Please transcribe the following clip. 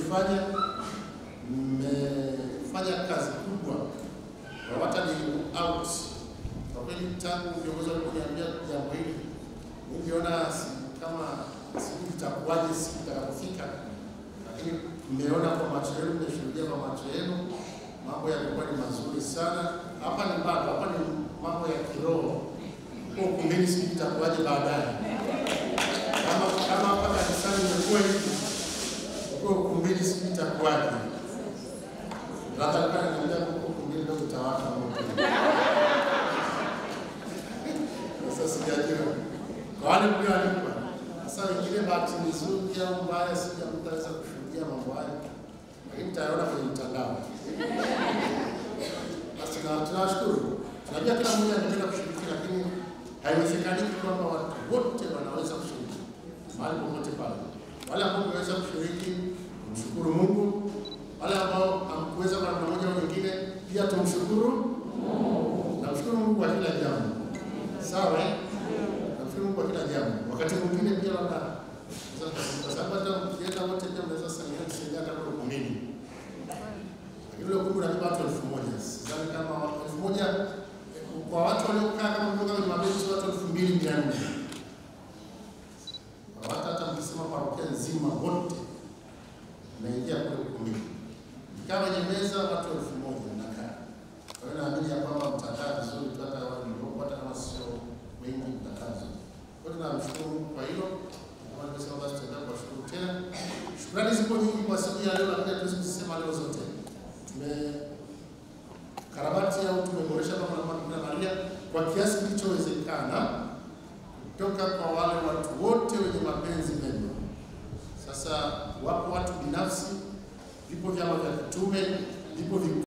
mlifanya, mmefanya kazi kubwa wawata ni out kwa kweli. Tangu viongozi waliponiambia jambo hili, ningeona si kama siku itakuwaje siku itakapofika, lakini mmeona kwa macho yenu, mmeshuhudia kwa macho yenu, mambo yalikuwa ni mazuri sana. Hapa ni bado, hapa ni mambo ya kiroho. Huko ukumbini siku itakuwaje baadaye, kama kama hapa kanisani imekuwa hivi, huko ukumbini siku itakuwaje? Labda alikuwa ananiambia huko ukumbini ndio utawaka moto. Sasa sijajua kwa wale mlioalikwa. Sasa wengine bahati nzuri au mbaya, sija mtaweza kushuhudia mambo hayo, lakini mtayaona kwenye mtandao. Basi na tunawashukuru. Tunajua kila mmoja anapenda kushiriki, lakini haiwezekaniki kwamba watu wote wanaweza kushiriki mahali popote pale. Wale ambao wameweza kushiriki, tumshukuru Mungu. Wale ambao hamkuweza kwa namna moja au nyingine, pia tumshukuru Namshukuru Mungu kwa kila jambo. Sawa eh? Namshukuru Mungu kwa kila jambo. Wakati mwingine pia labda kwa sababu hata mkienda wote pia mnaweza sasa kusaidia hata kwa ukumbini. Lakini ule ukumbi unabeba watu elfu moja. Sidhani kama watu elfu moja kwa watu waliokaa kama kutoka kwenye mabenchi watu elfu mbili mia nne. Kwa hata hata mkisema parokia nzima wote mnaingia kule ukumbini. Mkaa kwenye meza watu elfu moja mnakaa. Kwa hiyo naamini ya kwamba mtakaa vizuri tu, hata wale mliopo, hata kama sio wengi, mtakaa vizuri. Kwa hiyo tunamshukuru Mungu kwa hilo. Kama nimesema, basi tutaendelea kuwashukuru tena. Shukrani zipo nyingi kwa siku ya leo, lakini hatuwezi kuzisema leo zote. Tume karabati au tumeboresha kama na Bikira Maria kwa kiasi kilichowezekana kutoka kwa wale watu wote wenye mapenzi mema. Sasa wapo watu binafsi, vipo vyama vya kitume, vipo vikundi